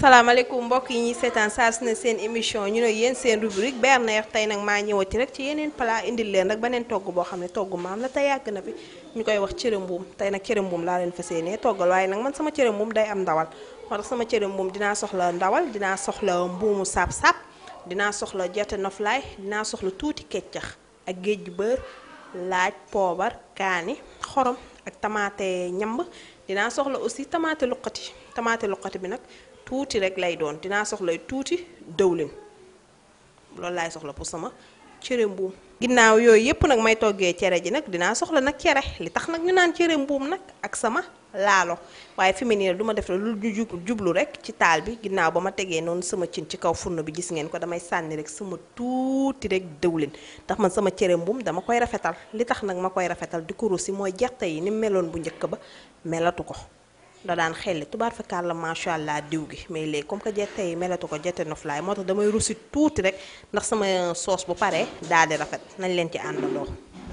salaamaaleykum mbokk yi ñuy seetaan saa su ne seen émission ñu ne yéen seen rubrique Berner tey nag maa ñëwati rek ci yeneen plat indil leen rek beneen togg boo xam ne togg maam la te yàgg na fi ñu koy wax cere mbuum tey nag cere mbuum laa leen fas yéenee toggal waaye nag man sama cere mbuum day am ndawal moo tax sama cere mbuum dinaa soxla ndawal dinaa soxla mbuumu sap-sap dinaa soxla jete noflaay dinaa soxla tuuti keccax ak géej gu bër laaj poobar kaani xorom ak tamaate ñamb dinaa soxla aussi tamaate luqati tamaate luqati bi nag tuuti rek lay doon dinaa soxla tuuti dëwlin loolu laay soxla pour sama cere mbuum ginnaaw yooyu yëpp nag may toggee cere ji nag dinaa soxla nag cere li tax nag ñu naan cere mbuum nag ak sama laalo waaye fi mu ne du ma def lu ñu jublu rek ci taal bi ginnaaw ba ma tegee noonu sama cin ci kaw furno bi gis ngeen ko damay sànni rek sama tuuti rek dëwlin ndax man sama cere mbuum dama koy rafetal li tax nag ma koy rafetal di ko rosi mooy gerte yi ni meloon bu njëkk ba melatu ko da daan xelli tubaar fakkaar la macha allah diw gi mais léegi comme que jette yi melatu ko jette noflaay moo tax damay rusi tuuti rek ndax sama soos bu paree daal di rafet nañ leen ci àndandoo.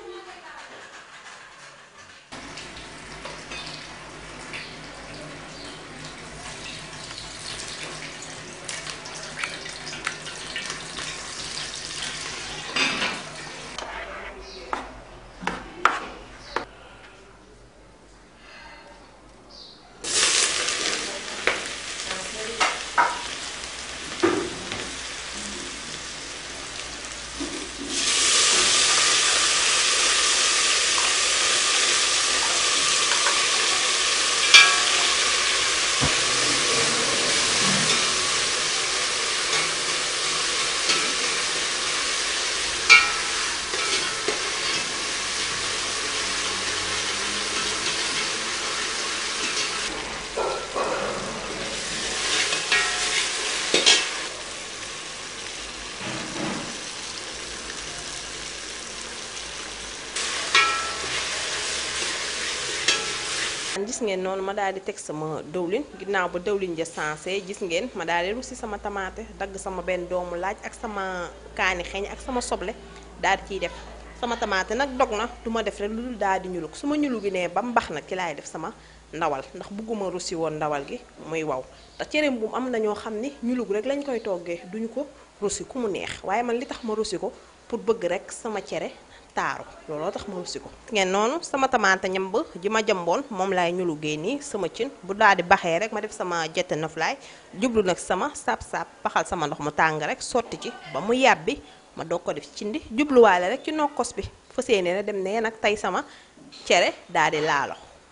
gis ngeen noonu ma daal di teg sama dëwlin ginnaaw ba dëwlin ja sensé gis ngeen ma daal di russi sama tamaate dagg sama benn doomu laaj ak sama kaani xeeñ ak sama soble daal di ciy def sama tamaate nag dog na du ma def rek lu dul daal di ñulug su ma ñulu gi nee ba mbax nag ci laay def sama ndawal ndax bugguma russi woon ndawal gi muy waw te cere mbuum am na ñoo xam ni ñulug rek lañ koy toggee duñu ko russi ku mu neex waaye man li tax ma russi ko pour bëgg rek sama cere taaru looloo tax ma russi ko ngeen noonu sama tamaate ñamb ji ma jëmboon moom laay ñulu génni sama cin bu daal di baxee rek ma def sama jette noflaay jublu nag sama sap-sap baxal sama ndox mu tàng rek sotti ci ba mu yàbbi ma doog ko def ci cindi jubluwaale rek ci nokkos bi fa séenee na dem ne nag tey sama cere daal di laalo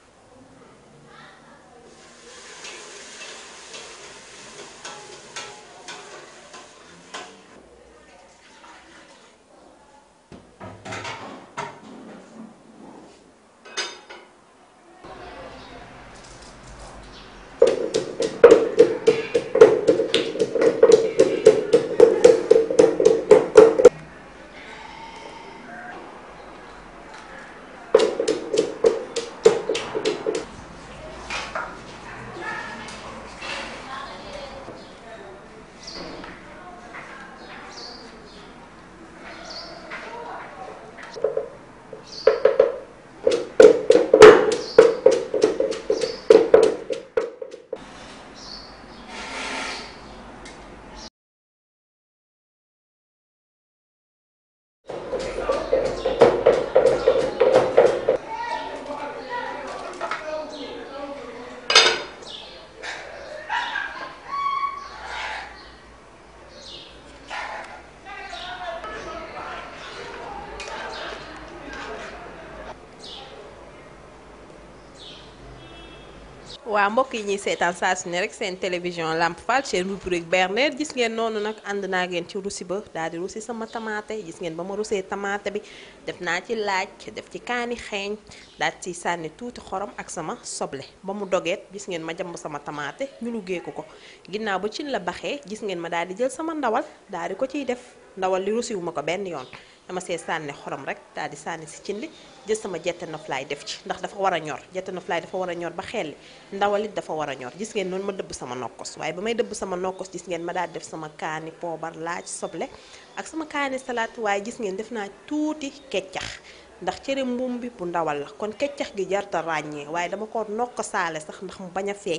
waa mbokk yi ñuy seetaan saa su ne rek seen télévision Lamp Fall seen rubrique Berner gis ngeen noonu nag ànd naa ngeen ci russi ba daal di russi sama tamaate gis ngeen ba ma russee tamaate bi def naa ci laaj def ci kaani xeeñ daal ci sànni tuuti xorom ak sama soble ba mu dogeet gis ngeen ma jàmb sama tamaate ñu liggéey ko ko ginnaaw ba cin la baxee gis ngeen ma daal di jël sama ndawal daal di ko ciy def ndawal li russiwu ma ko benn yoon dama see sànni xorom rek daal di sànni si cin li jël sama jette noflaay def ci ndax dafa war a ñor jette noflaay dafa war a ñor ba xelli ndawalit dafa war a ñor gis ngeen noonu ma dëbb sama nokkos waaye ba may dëbb sama nokkos gis ngeen ma daal def sama kaani poobar laaj soble ak sama kaani salaat waaye gis ngeen def naa tuuti keccax ndax cere mbuum bi bu ndawal la kon keccax gi jarta ràññee waaye dama ko nokk saale sax ndax mu bañ a feeñ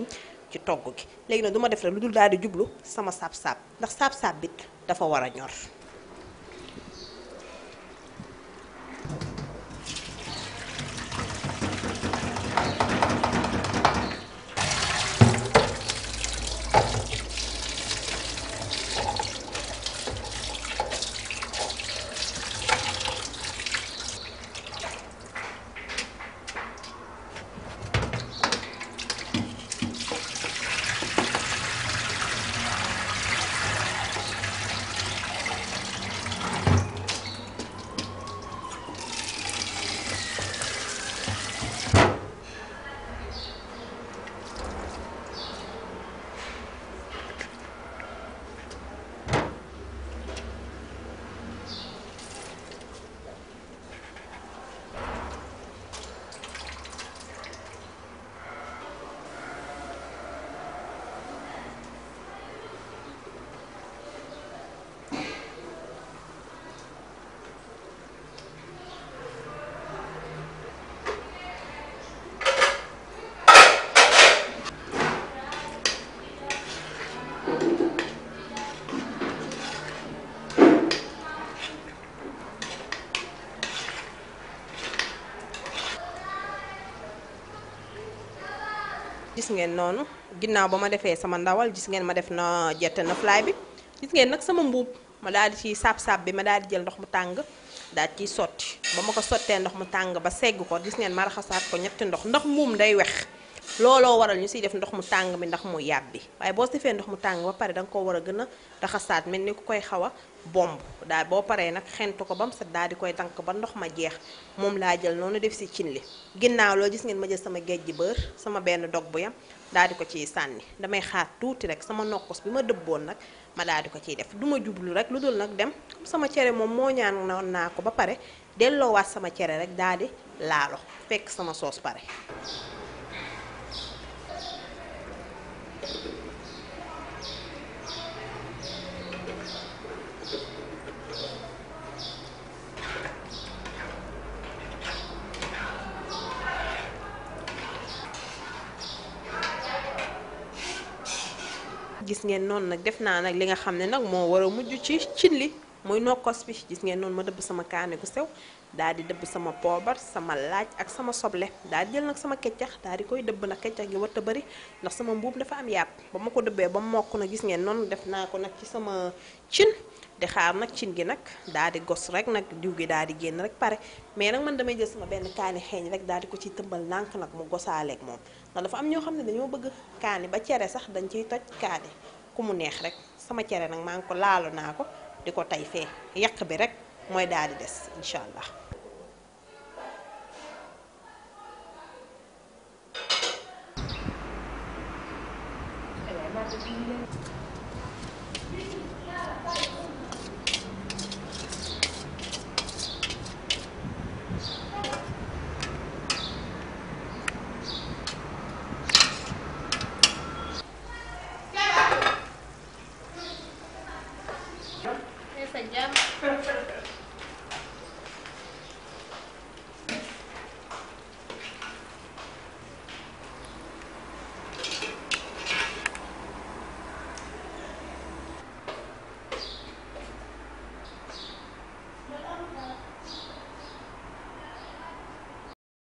ci togg gi léegi nag du ma def rek lu dul daal di jublu sama saab-saab ndax saab-saab bi dafa war a ñor gis ngeen noonu ginnaaw ba ma defee sama ndawal gis ngeen ma def na jette na fly bi gis ngeen nag sama mbuub ma daal di ci saab-saab bi ma daal di jël ndox mu tàng daal ciy sotti ba ma ko sottee ndox mu tàng ba segg ko gis ngeen ma raxasaat ko ñetti ndox ndax mbuum day wex looloo waral ñu siy def ndox mu tàng bi ndax mu yàbbi waaye boo defee ndox mu tàng ba pare da nga ko war a gën a raxasaat mel ni ku koy xaw a bomb daal boo paree nag xentu ko ba mu set daal di koy dank ba ndox ma jeex moom laa jël noonu def si cin li ginnaaw loo gis ngeen ma jël sama géej gi bër sama benn dog bu yam daal di ko ciy sànni damay xaar tuuti rek sama nokkos bi ma dëbboon nag ma daal di ko ciy def du ma jublu rek lu dul nag dem comme sama cere moom moo ñaan noon naa ko ba pare delloowaat sama cere rek daal di laalo fekk sama soos pare gis ngeen noonu nag def naa nag li nga xam ne nag moo war a mujj ci cin li muy nokkos bi gis ngeen noonu ma dëbb sama kaane gu sew daal di dëbb sama poobar sama laaj ak sama soble daal di jël nag sama keccax daal di koy dëbb nag keccax gi warta bëri ndax sama mbuub dafa am yàpp ba ma ko dëbbee ba mokk na gis ngeen noonu def naa ko nag ci sama cin di xaar nag cin gi nag daal di gos rek nag diw gi daal di génn rek pare mais nag man damay jël sama benn kaani xeeñ rek daal di ko ciy tëmbal nànk nag mu gosaaleeg moom ndax dafa am ñoo xam ne dañoo bëgg kaani ba cere sax dañ ciy toj kaani ku mu neex rek sama cere nag maa ngi ko laalo naa ko di ko tay fee yàq bi rek mooy daal di des incha allah